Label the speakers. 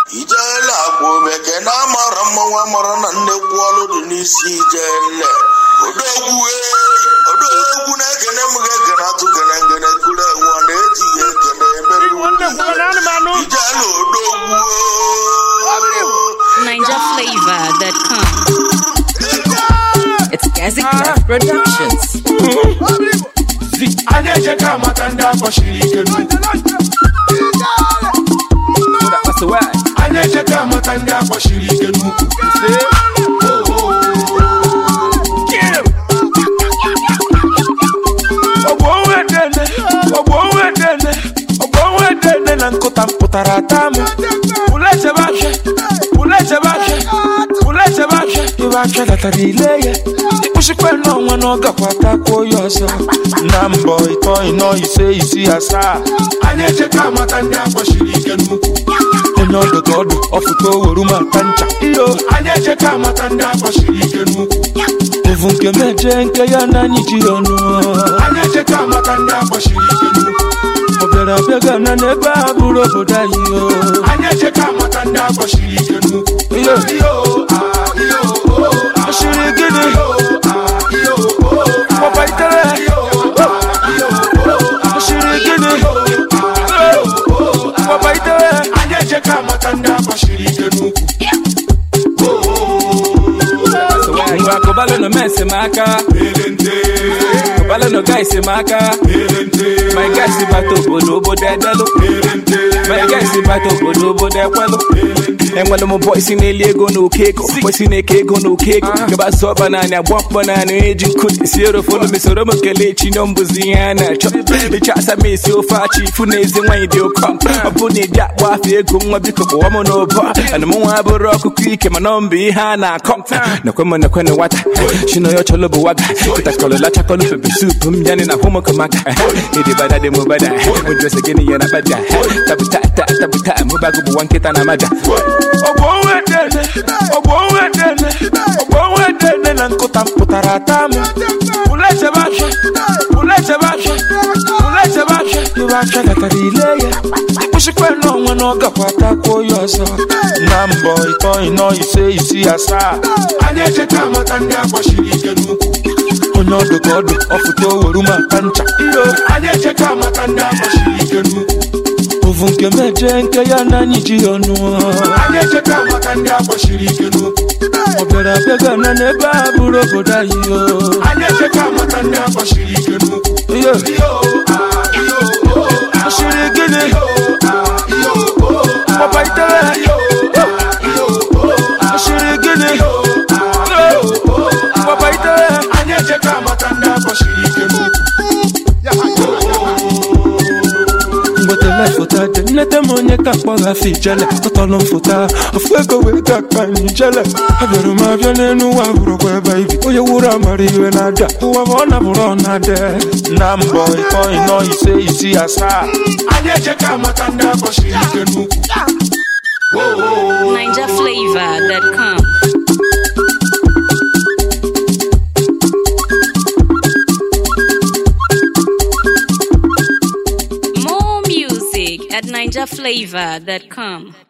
Speaker 1: ijele akwa omeke na amara mmanwụ amara na nnekwu ọlụ dị n'isi ijele odogwu ee odogwu na-ekene m ga-ekene atụ gene ngene kuru enwe na-ejighị ekene emere ijele odogwu
Speaker 2: NinjaFlavor.com. It's Gazi Craft Productions.
Speaker 3: a na-eje ka amata ndị akpọchiri ike n'ukwu a na-eje ka amata ndị akpọchiri ike n'ukwu ọgbọ onwe dene ọgbọ onwe dene ọgbọ onwe dene na nkụta mpụtara ata m pụlechebe afịa pụlechebe afịa pụlechebe afịa ibe afịa latara ile ya ịkpụchikwa n'ọnwa na ọ gakwa takwuo ya ọzọ na mbọ ịtọ ịnọ ise isi asaa anyị echeka amata ndị akpọchiri ike n'ukwu onye ọdụ ka ọdụ ọfụta oweru ma ata ncha iyo anyị echeka amata ndị akpọchiri ike n'ukwu evu nke meje nke ya na anyị ji ọnụ anyị echeka amata ndị akpọchiri ike n'ukwu ọ bịara abịaga na n'ebe a bụrụ obodo anyị o anyị echeka amata ndị akpọchiri ike n'ukwu iyo iyo ah, iyo oh, ah, ọchịrị gịnị Papa itere ọchịrị gịnị Papa itere anyị echeka amata ndị akpọchiri ike n'ukwu
Speaker 4: ngwa kụbalụ nọ mes m aka kụbalụ nọ guys m aka my guys bata obodo obodo edelụ my guys bata obodo obodo ekwelụ enwere m bọisi na-eli ego na oke ego bọisi na-eke ego na oke ego gaba sọba naanị agba mkpọ naanị eji nkụ si erofonu mesoro m kelee chinyo mbụzi ihe a na-achọ ịchọ asa m esi ofe achị ifu na ezi nwaanyị dị ụkọ ọ bụ na ịdị akpọ afọ ego nwa biko kpọwa m n'ụbọ ana m nwa bụrụ ọkụkọ ike mana ọ mbụ ihe a na-akọ nakwe m nakwe na nwata chinoyo chọlọ bụ waga kịtakọlọ lachakọlọ pepe sup m yanị na hụmụkọmaka ịdị bada dị m bada ụjọsị gịnị ya na bada tabuta ta tabuta mụbago bụ nwa nkịta na maja
Speaker 3: ọgbọ onwe dene ọgbọ onwe dene ọgbọ onwe dene na nkụta mpụtara ata m pụlechebe afịa pụlechebe afịa pụlechebe afịa ibe afịa gatara ile ya ịkpụchikwa n'ọnwa na ọ gakwa takwuo ya ọzọ na mbọ ịtọ ịnọ ise isi asaa anyị echeka amata ndị akpọchiri ike n'ukwu onye ọdụ ka ọdụ ọfụta oweru ma ata ncha iyo anyị echeka amata ndị akpọchiri ike n'ukwu ovu nke meje nke ya na anyị ji ọnụ anyị echeka amata ndị akpọchiri ike n'ukwu ọ bịara abịaga na n'ebe a bụrụ obodo anyị o anyị echeka amata ndị akpọchiri ike n'ukwu iyo ọchịrị gịnị papa itere ọchịrị gịnị papa itere anyị echeka amata ndị akpọchiri ike n'ukwu mgbetele foto dị nnete m onye ka mkpọghafe ijele tọtọlụ m foto ofu ego wee ga akpa anyị ijele abịara m abịa n'elu ụwa bụrụkwa ebe ibi onye wuru amara iwe na-ada ụwa bụ ọ nabụrụ ọ na-ade na mbọ ịtọ ịnọ ise isi asaa anyị echeka amata ndị akpọchiri ike n'ukwu
Speaker 2: NinjaFlavor.com. More music at NinjaFlavor.com.